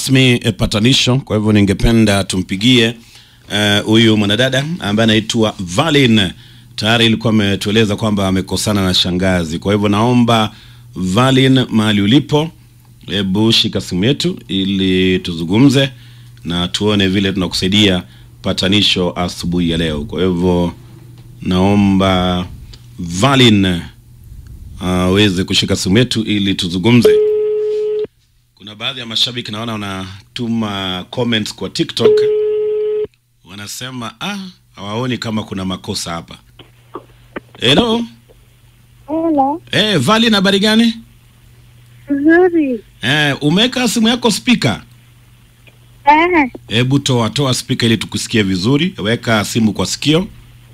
rasmi e, patanisho. Kwa hivyo ningependa tumpigie huyu uh, mwanadada ambaye anaitwa Valin. Tayari ilikuwa ametueleza kwamba amekosana na shangazi. Kwa hivyo naomba Valin, mahali ulipo, hebu shika simu yetu ili tuzungumze na tuone vile tunakusaidia patanisho asubuhi ya leo. Kwa hivyo naomba Valin aweze uh, kushika simu yetu ili tuzungumze. Kuna baadhi ya mashabiki naona wanatuma comments kwa TikTok, wanasema ah, hawaoni kama kuna makosa hapa. Hello. Hello. Eh, Valin, habari gani? Nzuri. Eh, umeweka simu yako speaker? Eh, Hebu toa toa speaker ili tukusikie vizuri. Weka simu kwa sikio.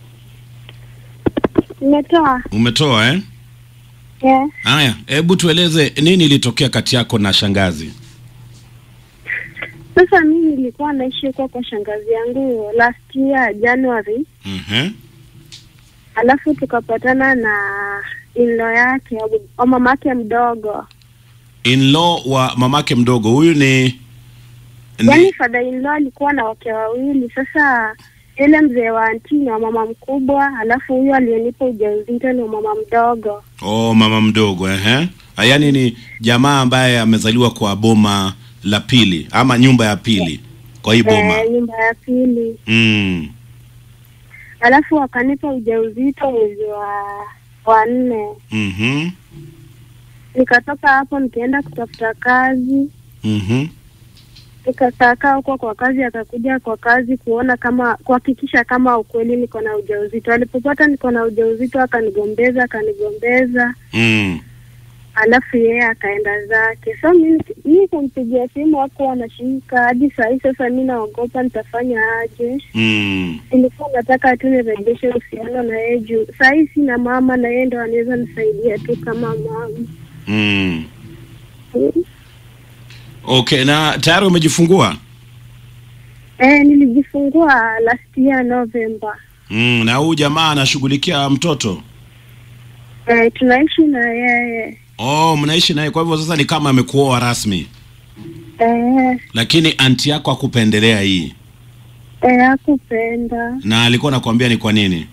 nimetoa. Umetoa eh? Yeah. Haya, hebu tueleze nini ilitokea kati yako na shangazi. Sasa mimi nilikuwa naishi huko kwa shangazi yangu last year January, Mhm. alafu tukapatana na inlo yake au mamake mdogo, In-law wa mamake mdogo huyu ni, ni yaani father in law alikuwa na wake wawili. Sasa yule mzee wa anti ni wa mama mkubwa, alafu huyu aliyenipa ujauzito ni wa mama mdogo. oh, mama mdogo ehe. Ah, Yaani ni jamaa ambaye amezaliwa kwa boma la pili ama nyumba ya pili kwa hii boma. Eh, nyumba ya pili, Mm. alafu wakanipa ujauzito mwezi wa wa nne. Mhm. Nikatoka hapo nikaenda kutafuta kazi, Mhm. nikakaakaa huko kwa kazi, akakuja kwa kazi kuona kama kuhakikisha kama ukweli niko na ujauzito. Alipopata niko na ujauzito, akanigombeza akanigombeza, Mm. alafu yeye akaenda zake. So mi mi kumpigia simu hakuwa anashika hadi saa hii. Sasa mi naogopa nitafanya aje. Mm. Nilikuwa nataka tu nirejeshe uhusiano na yeye juu saa hii sina mama, na yeye ndo anaweza nisaidia tu kama mama. Mm. Mm. Okay, na tayari umejifungua? Eh, nilijifungua last year November. Mm, na huyu jamaa anashughulikia mtoto? Eh, tunaishi na yeye Oh, mnaishi naye, kwa hivyo sasa ni kama amekuoa rasmi, eh, lakini anti yako akupendelea hii eh, hakupenda. na alikuwa anakuambia ni kwa nini?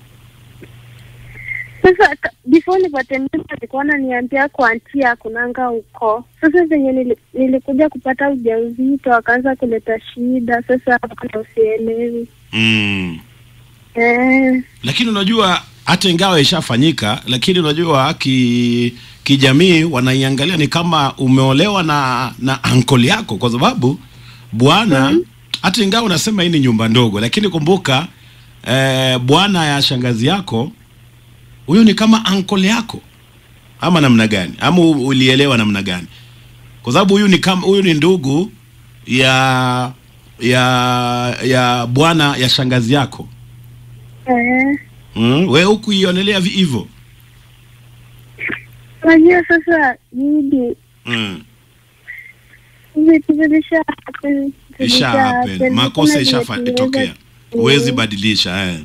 Sasa ka- before nipate mimba alikuwa ananiambia kwa anti hakunanga huko. Sasa zenye nili, nilikuja kupata ujauzito akaanza kuleta shida. Sasa hapo ndo sielewi Mm. eh, Lakini unajua hata ingawa ishafanyika, lakini unajua ki kijamii wanaiangalia ni kama umeolewa na na ankoli yako, kwa sababu bwana hata ingawa unasema hii ni nyumba ndogo, lakini kumbuka eh, bwana ya shangazi yako huyo ni kama ankoli yako, ama namna gani? Ama u- ulielewa namna gani? Kwa sababu huyu ni kama huyu ni ndugu ya ya ya bwana ya shangazi yako. eh. Mm, we huku ionelea vi- hivyo Unajua sasa Jidi, mm. vitu vilisha happen, Isha vilisha happen. happen. Makosa Hakuna isha vile tunaweza- tokea, huwezi badilisha eh.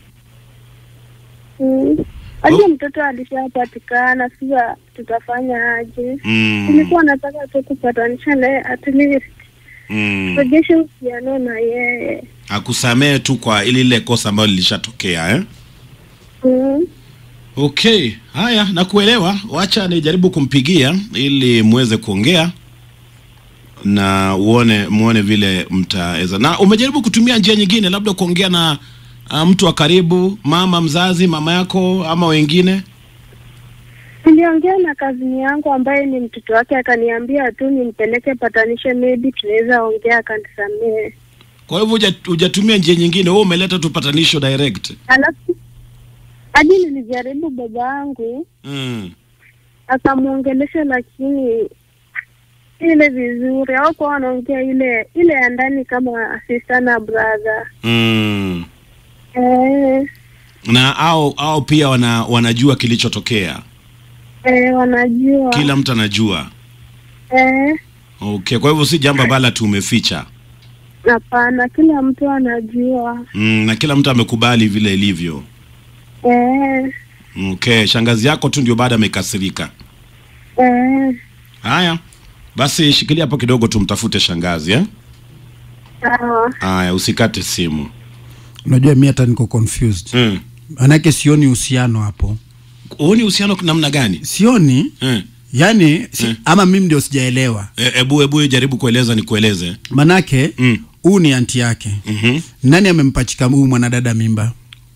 Mm. Hadi mtoto alishapatikana, sasa tutafanya aje? mm. Nilikuwa nataka tu kupatanisha naye at least mm. rejeshe uhusiano na yeye. Akusamee tu kwa ili ile kosa ambalo lilishatokea eh. Mm. Okay, haya nakuelewa. Wacha nijaribu kumpigia ili muweze kuongea na uone muone vile mtaweza. Na umejaribu kutumia njia nyingine, labda kuongea na uh, mtu wa karibu, mama mzazi, mama yako ama wengine? Niliongea na kazini yangu ambaye ni mtoto wake, akaniambia tu nimpeleke patanishe, maybe tunaweza ongea, akanisamehe. Kwa hivyo huja- hujatumia njia nyingine, wewe umeleta tu patanisho direct. Alafu hadi nilijaribu baba yangu Mm. akamwongelesha, lakini ile vizuri au kwa wanaongea ile ile ya ndani kama sister na brother Mm. eh, Na au au pia wana, wanajua kilichotokea, eh, wanajua kila mtu anajua. eh, Okay, kwa hivyo si jambo ambalo tumeficha. hapana, kila mtu anajua Mm, na kila mtu amekubali vile ilivyo. eh, Okay, shangazi yako tu ndio baada amekasirika. eh, Haya, Basi shikilia hapo kidogo, tumtafute shangazi eh? Sawa. Aya, usikate simu Unajua mi hata niko confused, mm. manake sioni uhusiano hapo, Huoni uhusiano namna gani? sioni Eh. yani si, ama mimi ndio sijaelewa, E, ebu ebu jaribu kueleza nikueleze. manake Mm. huu ni anti yake. Mhm. Nani amempachika huyu mwanadada mimba?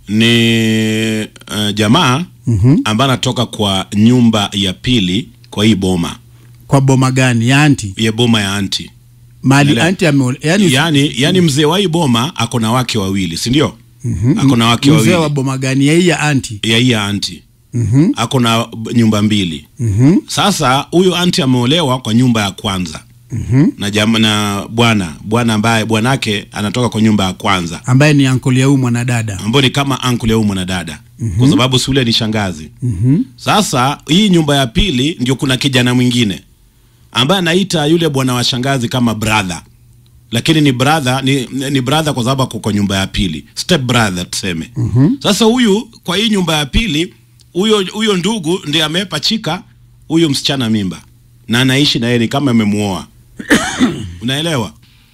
Ni uh, jamaa Mhm. ambaye anatoka kwa nyumba ya pili kwa hii boma Kwa boma gani ya anti? ya boma ya anti Mali Ele- anti ame yani, yani, yani mzee wa hii boma ako na wake wawili si ndio? Ako na wake mzee wa wawili boma gani ya hii ya anti? ya hii ya anti Mhm. ako na b- nyumba mbili. Mhm. Sasa huyu anti ameolewa kwa nyumba ya kwanza Mhm. na jama, na bwana bwana ambaye bwanake anatoka kwa nyumba ya kwanza Ambaye ni ankoli ya huyu mwanadada. ambayo ni kama uncle ya huyu mwanadada kwa sababu si ule ni shangazi. Mhm. Sasa hii nyumba ya pili ndio kuna kijana mwingine ambaye anaita yule bwana wa shangazi kama brother, lakini ni brother ni, ni brother kwa sababu ako kwa nyumba ya pili, step brother tuseme. Sasa huyu kwa hii nyumba ya pili, huyo huyo ndugu ndiye amepachika huyu msichana mimba na anaishi na yeye ni kama amemuoa. Unaelewa?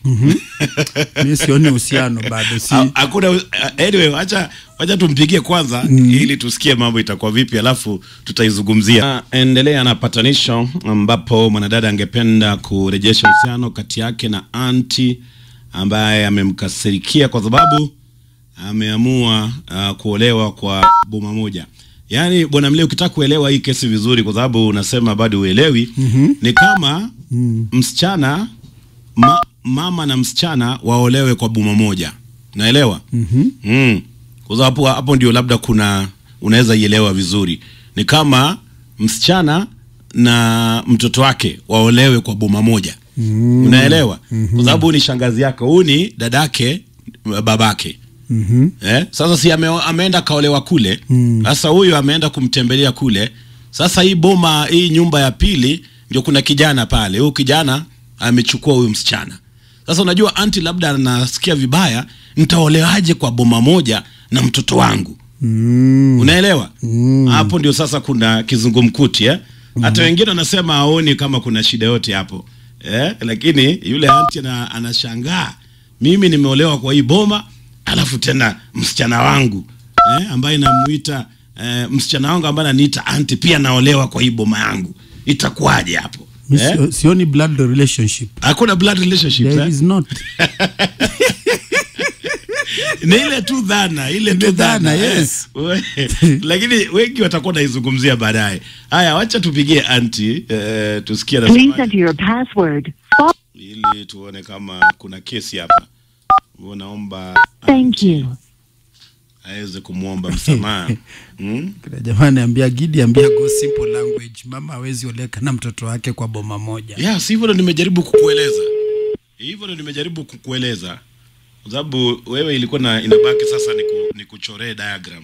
mi sioni uhusiano bado si Ha- hakuna uh, anyway acha wacha tumpigie kwanza ili tusikie mambo itakuwa vipi alafu tutaizungumzia endelea na patanisho ambapo mwanadada angependa kurejesha uhusiano kati yake na anti ambaye amemkasirikia kwa sababu ameamua uh, kuolewa kwa boma moja yaani bwana mle ukitaka kuelewa hii kesi vizuri kwa sababu unasema bado uelewi ni kama msichana ma, mama na msichana waolewe kwa boma moja naelewa mm-hmm. mm. kwa sababu hapo, hapo ndio labda kuna unaweza ielewa vizuri ni kama msichana na mtoto wake waolewe kwa boma moja mm. unaelewa mm-hmm. kwa sababu ni shangazi yake huyu ni dadake babake Mhm. Eh, sasa si ame, ameenda kaolewa kule sasa huyu ameenda kumtembelea kule sasa hii boma hii nyumba ya pili ndio kuna kijana pale huyu kijana amechukua huyu msichana sasa unajua anti labda anasikia vibaya nitaolewaje kwa boma moja na mtoto wangu Mm. unaelewa hapo ndio sasa kuna kizungumkuti eh? hata wengine wanasema aoni kama kuna shida yote hapo eh? lakini yule anti ana, anashangaa mimi nimeolewa kwa hii boma alafu tena msichana wangu eh? ambaye namuita eh, msichana wangu ambaye ananiita anti pia naolewa kwa hii boma yangu itakuwaje hapo Mi eh? sio- sioni blood relationship hakuna blood relationship there eh? is not ni ile tu dhana ile tu Ile dhana, dhana yes. eh. lakini wengi watakuwa naizungumzia baadaye haya wacha tupigie anti eh, tusikie Please anasemaje, enter your password. ili tuone kama kuna kesi hapa Huwa naomba Thank you. aweze kumwomba msamaha hmm? Kuna jamaa anaambia Gidi ambia go simple language mama hawezi oleka na mtoto wake kwa boma moja ya si hivyo ndo nimejaribu kukueleza hivyo ndo nimejaribu kukueleza kwa sababu wewe ilikuwa na inabaki sasa niku, nikuchoree diagram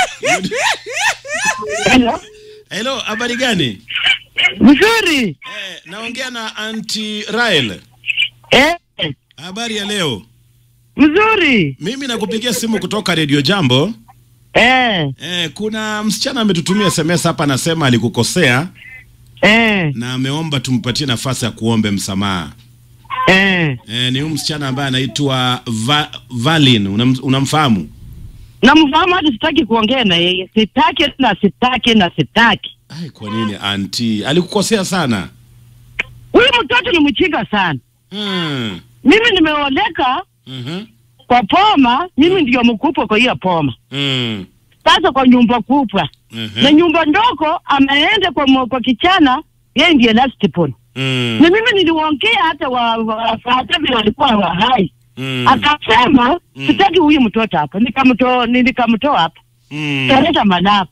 Hello. hello habari gani Mzuri. eh, naongea na anti Rael Eh, habari ya leo mzuri. mimi nakupigia simu kutoka redio jambo Eh, eh, kuna msichana ametutumia sms hapa anasema alikukosea eh, na ameomba tumpatie nafasi ya kuombe msamaha eh. eh, ni huyu msichana ambaye anaitwa Va, Valin Unam, unamfahamu Namfahamu hata sitaki kuongea na yeye. Sitaki na sitaki na sitaki. Ai, kwa nini anti alikukosea sana Huyu mtoto ni mchinga sana. hmm. Mimi nimeoleka Mhm. kwa poma, mimi ndio mkubwa kwa hiyo poma. Mm. Sasa kwa nyumba kubwa Mhm. na nyumba ndogo ameenda kwa mwa- kwa kichana, yeye ndiye last born. Mm. Na mimi niliongea hata wa, wa hata vile walikuwa wa hai. Mm. Akasema Mm. sitaki huyu mtoto hapa. Nikamtoa nikamtoa hapa. Mm. kaleta malapu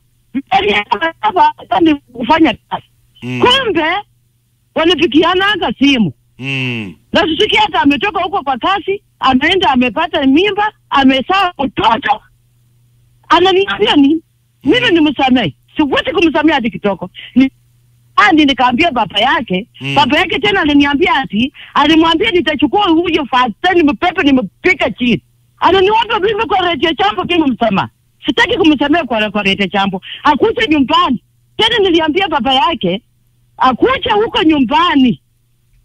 ni kufanya kazi Mm. kumbe wanapikianaga simu Mm. na sisiki hata ametoka huko kwa kazi ameenda amepata mimba amesaa mtoto ananiambia nini mimi nimsamehe siwezi kumsamehe hadi kitoko ni andi nikaambia baba yake Mm. baba yake tena aliniambia ati alimwambia nitachukua huyo fasta nimepepe nimepika chini ananiomba mimi kwa redio chambo kama msamaha sitaki kumsamehe kwa, kwa redio chambo akuje nyumbani tena niliambia baba yake akuje huko nyumbani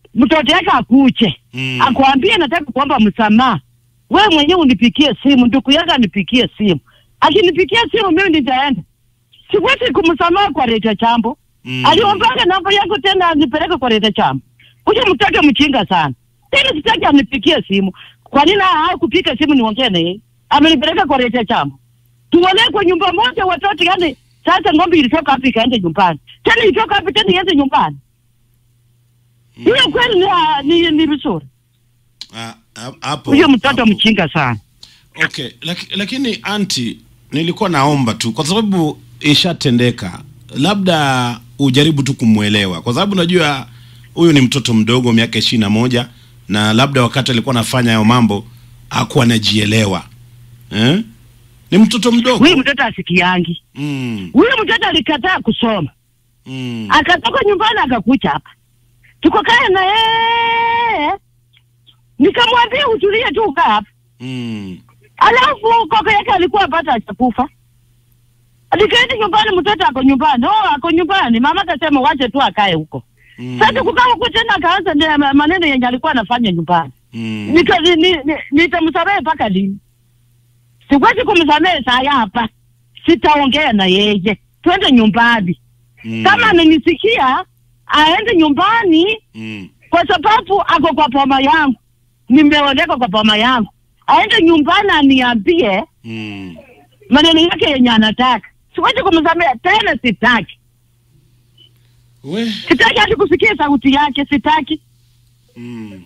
mtoto yake akuche Mm. akwambie nataka kuomba msamaha, we mwenyewe unipikie simu, ndugu yake anipikie simu. Akinipikia simu mimi nitaenda, siwezi kumsamaha kwa Rita Chambo. Mm. Aliombanga namba yako tena anipeleke kwa Rita Chambo. Huyo mtoto mchinga sana tena, sitaki anipikie simu. Kwa nini hakupika simu niongee na yeye? Amenipeleka kwa Rita Chambo, tuolee kwa nyumba moja watoto. Yani sasa ng'ombe ilitoka hapo ikaenda nyumbani, tena ilitoka hapo tena iende nyumbani. Hiyo kweli ni, ni, ni vizuri. Ah, ah, hapo Huyo mtoto hapo. mchinga sana. Okay, laki, lakini anti, nilikuwa naomba tu kwa sababu ishatendeka, labda ujaribu tu kumwelewa, kwa sababu najua huyu ni mtoto mdogo, miaka ishirini na moja, na labda wakati alikuwa anafanya hayo mambo hakuwa anajielewa eh? Ni mtoto mdogo Huyu mtoto asikiangi. mm, Huyu mtoto alikataa kusoma, mm, akatoka nyumbani akakucha hapa, tukakaa na yeye, nikamwambia utulie tu ukaa hapa. mm, Alafu kaka yake alikuwa apata achakufa, nikaenda nyumbani, mtoto ako nyumbani. Oh, ako nyumbani, mama akasema wache tu akae huko. mm, Sasa kukaa huko tena, akaanza ne- maneno yenye alikuwa anafanya nyumbani. mm, Nika- ni- ni- ni- nitamsamehe mpaka lini? Siwezi kumsamehe saa hapa, sitaongea na yeye, twende nyumbani. mm, Kama amenisikia aende nyumbani, mm, kwa sababu ako kwa poma yangu, nimeoleka kwa poma yangu. Aende nyumbani aniambie mm. maneno yake yenye anataka. Siwezi kumsamehe tena, sitaki, We, sitaki hadi kusikia sauti yake, sitaki. Mm.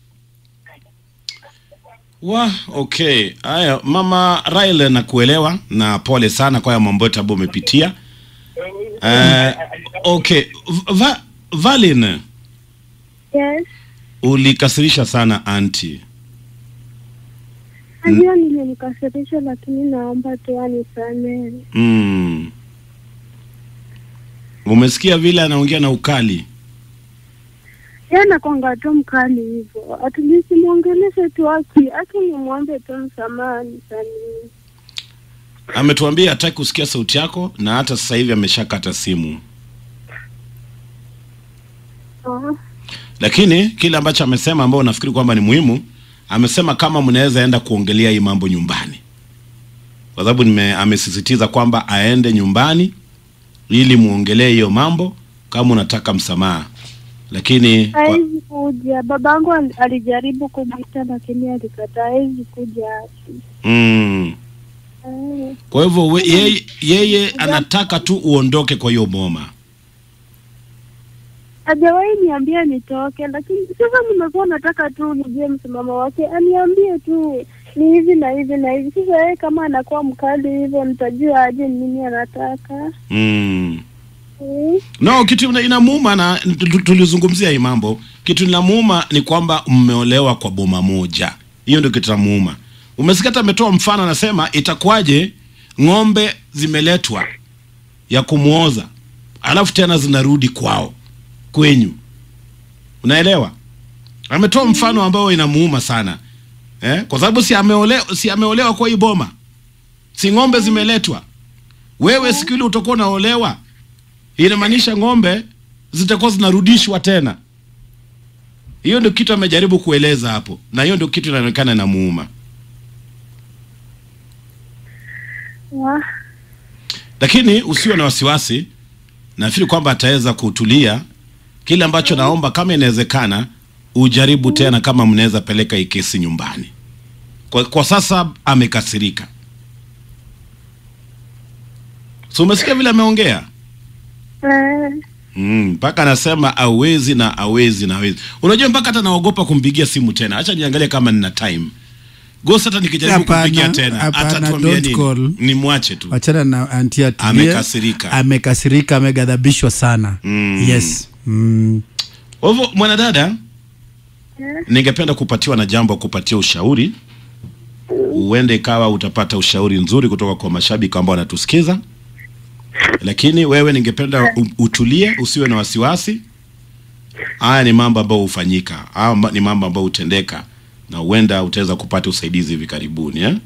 Wa, okay. Haya, mama Raila nakuelewa na pole sana kwa haya mambo yote ambayo umepitia. Eh, okay. Va, Valin, Yes. ulikasirisha sana anti. Najua nilimkasirisha, lakini naomba tu anisamehe. Mm. Umesikia vile anaongea na ukali. Yeye anakwanga tu mkali hivyo, atulisi mwongeleshe tu aki aki, nimwombe tu msamaha, nisamehe. Ametuambia hataki kusikia sauti yako na hata sasa hivi ameshakata simu. Ah, lakini kile ambacho amesema ambao nafikiri kwamba ni muhimu amesema kama mnaweza enda kuongelea hii mambo nyumbani kwa sababu nime- amesisitiza kwamba aende nyumbani ili muongelee hiyo mambo kama unataka msamaha lakini kwa, hawezi kuja. Babangu al- alijaribu kumwita, lakini alikataa, hawezi kuja aki. mm, Ah, kwa hivyo we- yeye, yeye anataka tu uondoke kwa hiyo boma hajawahi niambia nitoke, lakini sasa nimekuwa nataka tu nijue msimamo wake, aniambie tu ni hivi na hivi na hivi. Sasa yeye kama anakuwa mkali hivyo, nitajua aje ni nini anataka mm. eh? no kitu ina- inamuuma na tu- tulizungumzia hii mambo kitu inamuuma ni kwamba mmeolewa kwa boma moja hiyo ndio kitu inamuuma umesikia hata ametoa mfano anasema itakuwaje ng'ombe zimeletwa ya kumwoza alafu tena zinarudi kwao kwenyu unaelewa ametoa mfano ambao inamuuma sana eh? kwa sababu si ameolewa, si ameolewa kwa hii boma si ng'ombe zimeletwa wewe siku ile utakuwa unaolewa inamaanisha ng'ombe zitakuwa zinarudishwa tena. Hiyo ndio kitu amejaribu kueleza hapo, na hiyo ndio kitu inaonekana inamuuma. Wa- Lakini usiwe na wasiwasi, nafikiri kwamba ataweza kutulia. Kile ambacho naomba, kama inawezekana, ujaribu tena, kama mnaweza peleka hii kesi nyumbani. Kwa, kwa sasa amekasirika. So umesikia vile ameongea eh, Mm, mpaka anasema awezi na awezi na awezi. Unajua mpaka hata naogopa kumpigia simu tena. Acha niangalie kama nina time. Ghost hata nikijaribu Hapana, kumpigia tena hapana, atatuambia don't nini? call. Nimwache tu. wachana na anti atulie. Amekasirika. amekasirika ameghadhabishwa sana Mm. yes mm. Kwa hivyo mwanadada, eh, ningependa kupatiwa na jambo kupatia ushauri. Uende ikawa utapata ushauri nzuri kutoka kwa mashabiki ambao wanatusikiza. Lakini wewe ningependa u- utulie, usiwe na wasiwasi. Haya ni mambo ambayo hufanyika. Haya ma- ni mambo ambayo hutendeka na huenda utaweza kupata usaidizi hivi karibuni eh?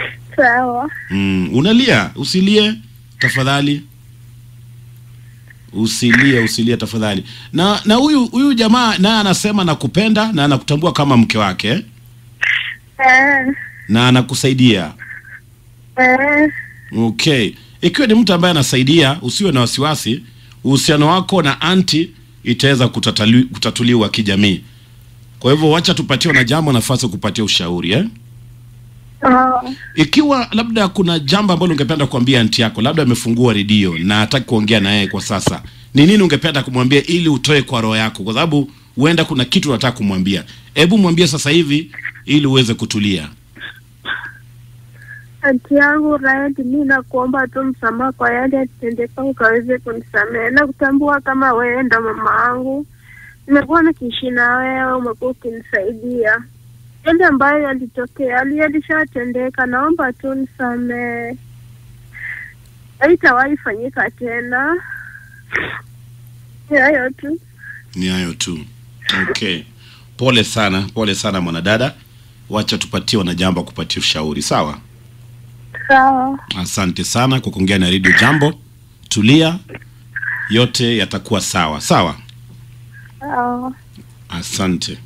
sawa Mm, unalia, usilie tafadhali. usilie usilie tafadhali na na huyu huyu jamaa naye anasema nakupenda na anakutambua kama mke wake eh? Eh, na anakusaidia eh, okay ikiwa ni mtu ambaye anasaidia usiwe na wasiwasi uhusiano wako na anti itaweza kutatali- kutatuliwa kijamii kwa hivyo wacha tupatiwe na jambo nafasi ya kupatia ushauri eh? ah, ikiwa labda kuna jambo ambalo ungependa kuambia anti yako labda amefungua redio na hataki kuongea na yeye kwa sasa ni nini ungependa kumwambia ili utoe kwa roho yako kwa sababu huenda kuna kitu unataka kumwambia hebu mwambie sasa hivi ili uweze kutulia anti yangu Rayet, mi nakuomba tu msamaha kwa yale yatendeka, ukaweze kunisamehe na kutambua kama wewe ndo mama yangu. Nimekuwa nikiishi na wewe, umekuwa ukinisaidia. Yale ambayo yalitokea ali- yalishatendeka, naomba tu nisamehe, haitawahi fanyika tena. Ni hayo tu. ni hayo tu okay pole sana pole sana mwanadada wacha tupatie wanajambo kupatia ushauri sawa Sawa, asante sana kwa kuongea na redio jambo tulia yote yatakuwa sawa sawa sawa. asante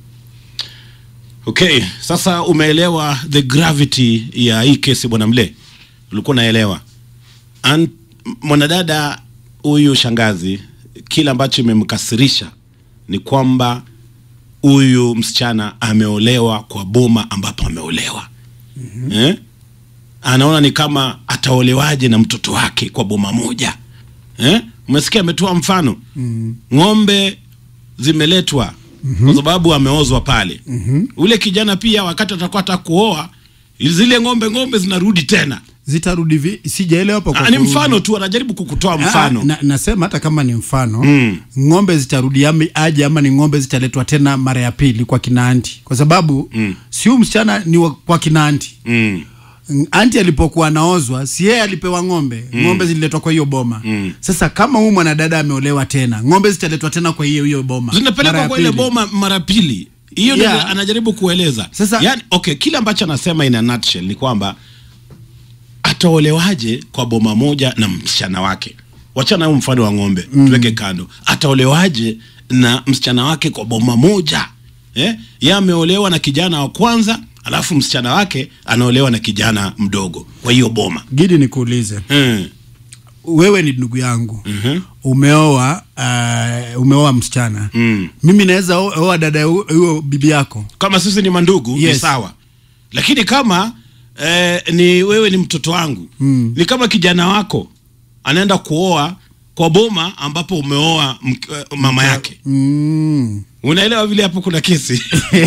okay sasa umeelewa the gravity ya hii kesi bwana mle ulikuwa unaelewa An- mwanadada huyu shangazi kile ambacho imemkasirisha ni kwamba huyu msichana ameolewa kwa boma ambapo ameolewa mm-hmm. eh? anaona ni kama ataolewaje na mtoto wake kwa boma moja eh? umesikia ametoa mfano mm. ng'ombe zimeletwa mm-hmm. kwa sababu ameozwa pale mm-hmm. ule kijana pia wakati atakuwa hata kuoa zile ng'ombe ng'ombe zinarudi tena zitarudi vi sijaelewa hapo kwa Ah, ni kurudi. mfano tu anajaribu kukutoa Ah, mfano na, nasema hata kama ni mfano Mm. ng'ombe zitarudi ami- aje ama ni ng'ombe zitaletwa tena mara ya pili kwa kina anti kwa sababu Mm. si huyu msichana ni wa, kwa kina anti mm. Mm, anti alipokuwa anaozwa si yeye alipewa ng'ombe ng'ombe zililetwa kwa hiyo boma Mm. sasa kama huyu mwanadada ameolewa tena ng'ombe zitaletwa tena kwa hiyo hiyo boma mara zinapelekwa ya kwa ile pili. boma mara pili hiyo Yeah. ndio anajaribu kueleza Sasa- yani, okay kile ambacho anasema in a nutshell ni kwamba ataolewaje kwa boma moja na msichana wake wachana huu mfano wa ng'ombe mm. tuweke kando ataolewaje na msichana wake kwa boma moja eh? ye ameolewa na kijana wa kwanza alafu msichana wake anaolewa na kijana mdogo kwa hiyo boma gidi nikuulize mm. wewe ni ndugu yangu Mhm. umeoa uh, umeoa msichana Mm. mimi naweza o- oa dada ya hu- huyo bibi yako kama sisi ni mandugu ni Yes. sawa lakini kama eh, ni wewe ni mtoto wangu Mm. ni kama kijana wako anaenda kuoa kwa boma ambapo umeoa mk- eh, mama yake mm. unaelewa vile hapo kuna kesi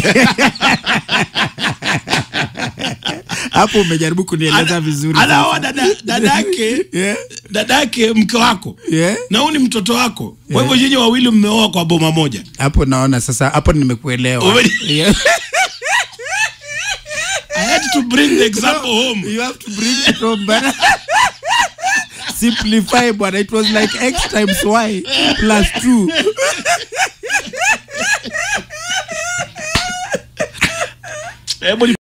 hapo umejaribu kunieleza Ana- vizuri anaoa sasa. dada dadake Yeah. dadake mke wako Yeah. na huu ni mtoto wako kwa hivyo nyinyi wawili mmeoa kwa boma moja hapo naona sasa hapo nimekuelewa Ume- Yeah. I had to bring the example home you have to bring it home bana simplify bwana it was like x times y plus 2 hebu